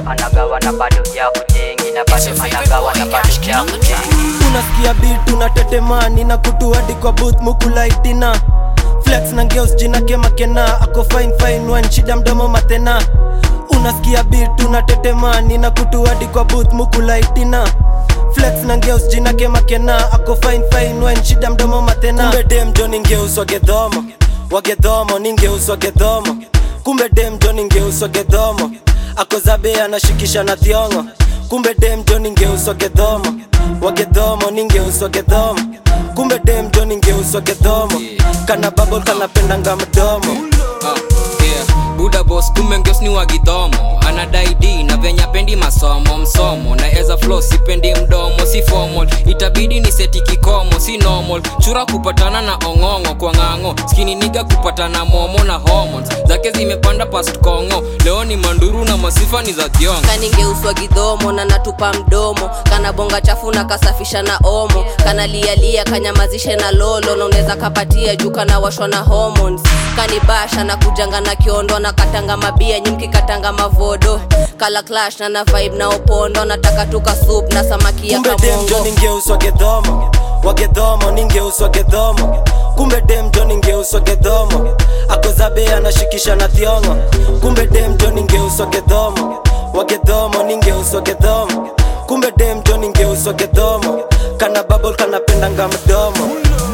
anagawa na bado ya kujengi na bado anagawa na bado ya kujengi unasikia beat unatetemani na kutu hadi kwa booth mukulaitina flex na ngeus jina kemakena ako fine fine one shida mdomo matena unasikia beat unatetemani na kutu hadi kwa booth mukulaitina flex na ngeus jina kemakena ako fine fine one shida mdomo matena kumbe dem jo ningeus wagedhomo wagedhomo ningeus wagedhomo kumbe dem jo ningeus wagedhomo ako zabe anashikisha na thiongo kumbe dem jo ningeus wagedhomo wagedhomo ningeus wagedhomo kumbe dem jo ningeus wagedhomo kana babol kanapendanga mdomo Ah, yeah. buda bos kumbe ngeos ni wagidhomo anadai d na venya pendi masomo msomo na eza flo sipendi mdomo si formal itabidi ni seti kikomo si normal chura kupatana na ong'ong'o kwa ng'ang'o skini niga kupatana momo na hormones zake zimepanda past kongo leo ni manduru na masifa ni za thiongo kaningeuswa gidhomo na natupa mdomo kana bonga chafu na kasafisha na omo kana lialia kanyamazishe na lolo na unaweza kapatia juu kana washwa na hormones kanibasha na kujanga na kiondo na katanga mabia nyimki katanga mavodo kala clash na na vibe na opondo nataka tuka soup na samaki ya kumbe dem jo kamongo ningeus wagedhomo wagedhomo ningeus wagedhomo kumbe dem jo ningeus wagedhomo ako zabe anashikisha na thiongo kumbe dem jo ningeus wagedhomo wagedhomo ningeus wagedhomo kumbe dem jo ningeus wagedhomo kana babol kanapendanga mdomo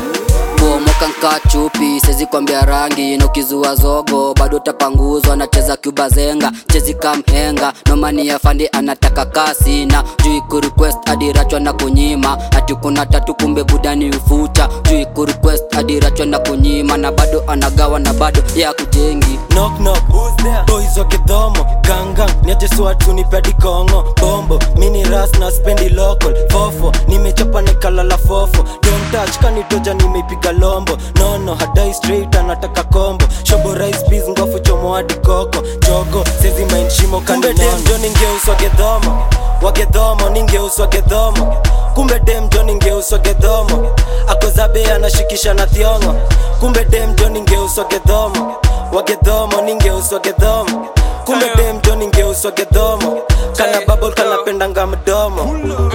bomoka nka chupi sezi kwambia rangi nokizua zogo bado tapanguzwa nacheza cuba zenga chezi kamhenga nomani ya fandi anataka kasi na juu kurequest adirachwa na kunyima ati kuna tatu kumbe budani ufucha juu kurequest adirachwa na kunyima na bado anagawa na bado ya kujengi knock knock who's there boys wa kidhomo gangang niajeswatu nipedi kongo bombo mini ras na spendi local fofo nimechapa nikalala fofo don't touch kanitoja nimeipiga lombo nono hadai straight anataka kombo shobo rice peas ngofu chomo hadi koko jogo sezi mind shimo kumbe dem jo ningeus wagedhomo wagedhomo ningeus wagedhomo kumbe dem jo ningeus wagedhomo ako zabe anashikisha na thiongo kumbe dem jo ningeus wagedhomo wagedhomo ningeus wagedhomo kumbe dem jo ningeus wagedhomo kana babol kanapendanga mdomo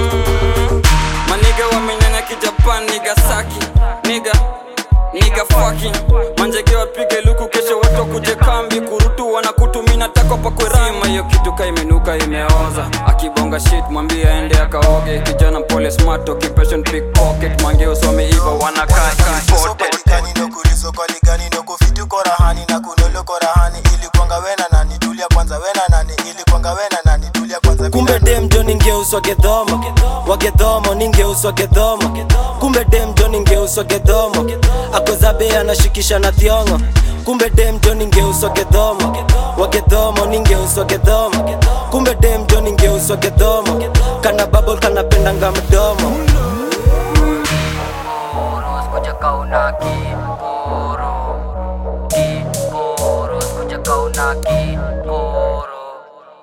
maniga wamenyanya kijapan niga saki niga niga fucking manjege wapige luku kesho watu kuje kambi kurutu wanakutumina tako pakwerama hiyo kitu ka imenuka imeoza akibonga shit mwambie aende akaoge kijana mpole smart occupation pickpocket mangeos wameiva wanakaa imported sokoligani nokulisokoligani nokufitu korahani na kunolo korahani ili kwanga wena nani tulia kwanza wena nani ili kwanga wena nani tulia kwanza kumbe dem jo ningeus wagedhomo wagedhomo ningeus wagedhomo kumbe dem jo ningeus wagedhomo ako zabe anashikisha na thiongo kumbe dem jo ningeus wagedhomo wagedhomo ningeus wagedhomo kumbe dem jo ningeus wagedhomo kana babol kanapendanga mdomo